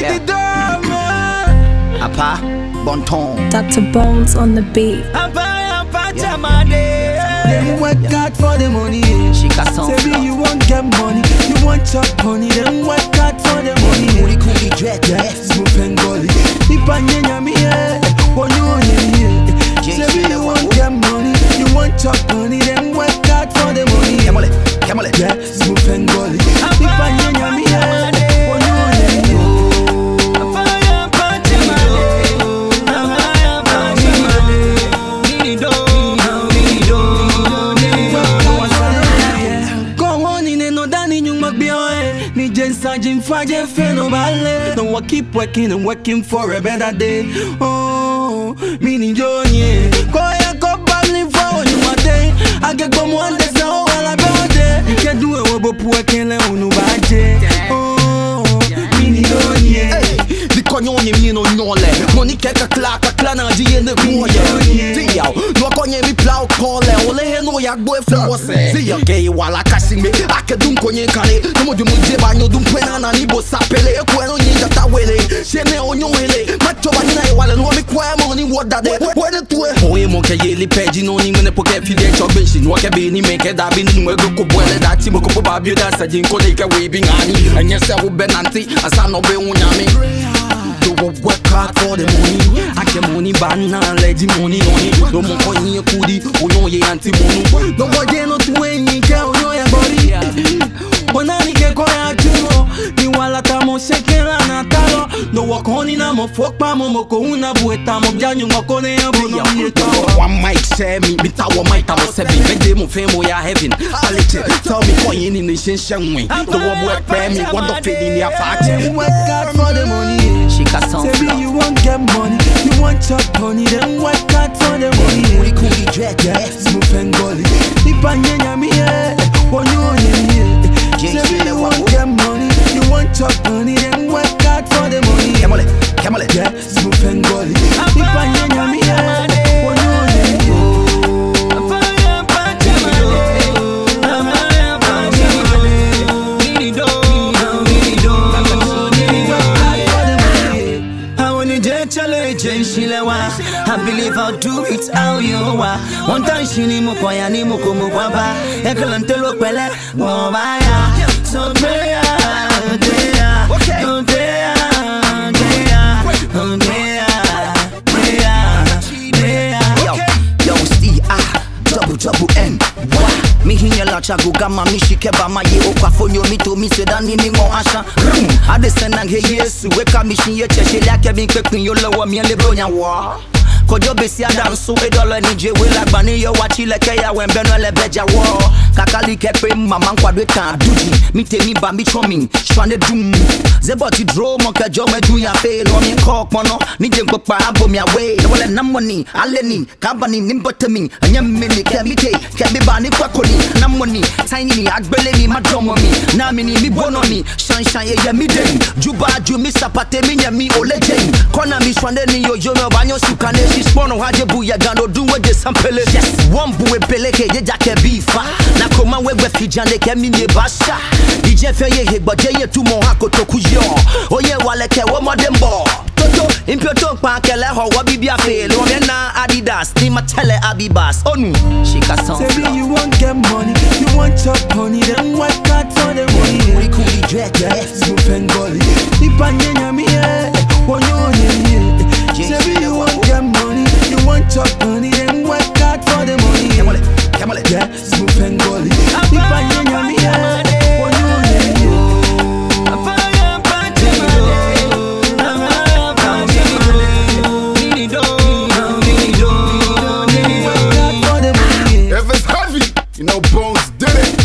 Yeah. the door, man. Apa, Bonton. Dr. Bones on the beat. Apa, apa, chamade. Them work hard for the money. Shika son Say flow. you want get money, you want chop money. Them work hard for the money. Kuli kuli dread, Yeah, yes. smooth and gully. Ipa nyenya mi yeah, one you on yeah. Say you want get money, you want chop money. Them work hard for the money. Kemole, Kemole. Yeah, smooth and gully. Ipa nyenya mi yeah, one you on yeah. Feno ballet. Don't work, keep working and working for a better day. Oh, meaning Johnny. Go ya go babbling for when you are day. I get go one day, so all about it. You can do it, but working and unu baje. Oh, meaning Johnny. Dikonyonie mi no nyole Monike ka kla ka kla na di ene kuye Diyaw No konye mi plau kole Ole he no ya gbo eflose Diyaw ke wala kasi me Ake dum konye kare Nomo di muje ba nyo dum pwena na ni bo sapele Ekwe no nyinja ta wele Shene onyo hele Macho ba nina e wale No mi kwe mo ni woda de Wede tuwe Oye mo ke yeli peji no ni mene poke fide chok benshi No ke be ni meke da bi ni mwego ko bwele da ti mo ko ba bi da sa jin ko de ke we bi ngani Enye se wo benanti Asa no be unyami Do go work hard for the money. I get money, but now let the money on it. No more coin, you could eat, or no, you anti mono. No more day no to any girl no ya body. Bona ni ke ko ya chuno ni wala tamo shekela na talo no wakoni na mo fok pa mo mo ko una bueta mo janyu mo ko ne ya bono ni to One mic share me, me tower mic, I was seven. Make them fame, we are heaven. I let you tell me coin in the shin shan way. The one work pay me, what the fit in your Them fat. work hard for the money She got some Say me flow. you want get money you want chop money them work hard for the money Kuli kuli dread, Yeah, yes. smooth and gully Ipa nyenya mi yeah One you on yeah Say me you want get money you want chop money them work hard for the money Kemole, Kemole. Yeah, smooth and gully. Ipa nyanya mi yeah. One on I believe I'll do it how you are. One time she ni mo koya ni mo ko mo baba. Ekelante lo pele mo baya. So prayer, prayer, oh prayer, prayer, oh prayer, prayer, prayer. Yo, yo, Steve, ah, double, double N. Wa, mi hinya la chagu gama mi shikeba ma ye okwa fonyo mi to mi se dani mi mo asha. Rum, ade senang he yesu, weka mi shin ye cheshe lake mi kwekpin yo lowo mi le bronya wa. Kojo besi adansu edolo ni je we lagba ni yo wachi leke ya wen beno le beja wo kakali kepe mama nkwadwe kan duji mi temi ba mi chomi shwane dum zebo ti dro mo ke jo meju ya fe lo mi ko pono ni je ngpa abo mi awe no wala namoni aleni kabani nimbotemi anya me ni ke mi te ke mi ba ni kwakoni namoni tiny ni agbele mi madomo mi na mi ni mi bono mi shine shine ye ye mi den juba ju mi sapate mi nya mi olejen kona mi shwane ni yo yo no banyo sukane shi spono haje bu ya gando du we je sampele yes one bu we peleke ye jake bifa na koma we we fijande ke mi ne basha ije fe ye he gboje ye tu mo hakoto ku yo oye wale ke wo modembo toto impio to pa kele ho wo bibia fe lo me na adidas ni ma tele abibas onu shika son Say me you want get money, you want chop money, then work hard for the Kuli money. kuli dread Yeah, yes smooth and gully. Ipa nyenya mi yeah. One you on yeah. Say me you want get money, you want chop money, then work hard for the money. Kemole Kemole Yeah, smooth and gully. Ipa nyenya mi yeah. One you on yeah. Work hard for the money. If it's heavy, you know Bones did it.